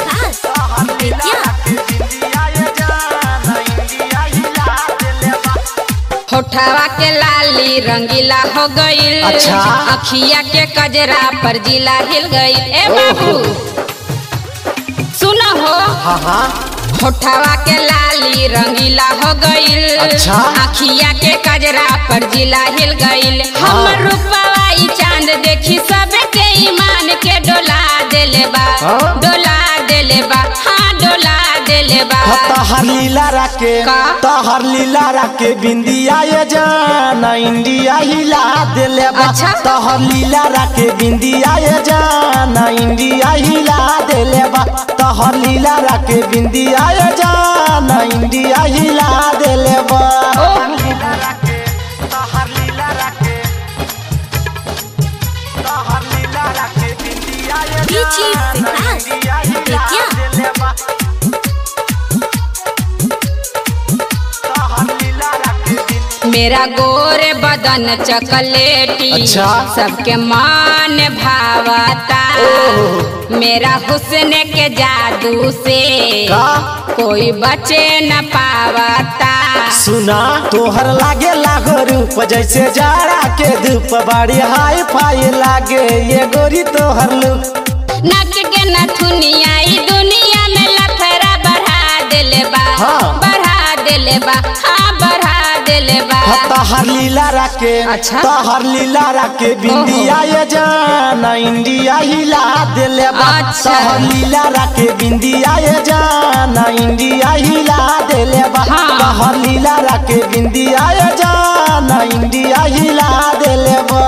विकास बेतिया होठवा के लाली रंगीला हो गईल अच्छा। अखिया के कजरा पर जिला हिल गईल ए बाबू सुनो हो हाँ हाँ होठवा के लाली रंगीला हो गईल अच्छा। अखिया के कजरा पर जिला हिल गईल हाँ। हमर रूपवा ई चांद देखी सबे के ईमान के डोला देले बा हाँ। डोला देले बा हाँ डोला देले बा तहर लीला रखे का? तहर लीला रखे बिंदिया ये जाना इंडिया हिला दिले बा अच्छा। तहर लीला रखे बिंदिया ये जाना इंडिया हिला दिले बा तहर लीला रखे बिंदिया ये जाना इंडिया हिला दिले बा डीजी विकास बेतिया मेरा गोरे बदन चकलेटी अच्छा। सबके मान भावता मेरा हुस्न के जादू से का? कोई बचे न पावता सुना तोहर लागे लागो रूप जैसे जाड़ा के धूप बड़ी हाई फाई लागे ये गोरी तोहर लुक नक के नथुनिया ई दुनिया में लफड़ा बढ़ा देले बा हाँ। बढ़ा देले बा हाँ बढ़ा देले बा तहर लीला रखे अच्छा। तहर लीला रखे बिंदिया ये जाना इंडिया हिला दिले बा अच्छा। तहर लीला रखे बिंदिया ये जाना इंडिया हिला दिले बा हाँ। तहर लीला रखे बिंदिया ये जाना इंडिया हिला दिले बा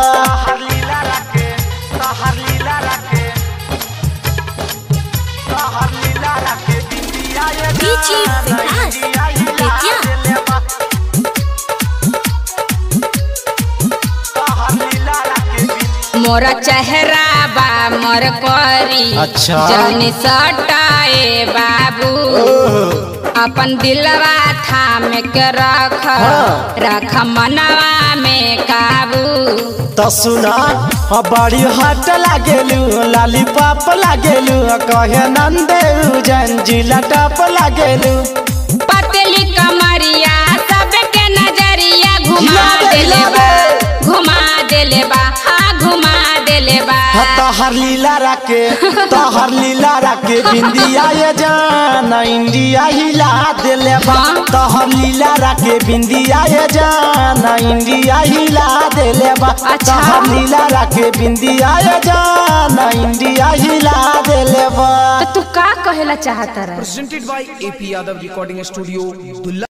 डीजी विकास बेतिया मोरा चेहरा बा मोर करी अच्छा। जौनी सटाए बाबू अपन दिलवा थाम के रख हाँ। रख मनवा में काबू तो सुना हाँ, बड़ी हट लागेलू लाली पाप लागेलू कहे नंदे जंजीला टप लागेलू पतली कमरिया सबके नजरिया घुमा हिला दे, देले हिला बा दे। घुमा देले बा हाँ घुमा देले बा तहर लीला रखे तहर लीला रखे बिंदिया ये जाना इंडिया हिला दिले बा हाँ। तहर लीला रखे बिंदिया ये जाना इंडिया हिला दिले बा अच्छा। तहर लीला रखे बिंदिया ये जाना इंडिया हिला दिले बा तो तू का कहेला चाहता रहा presented by AP Yadav Recording Studio, Dullah.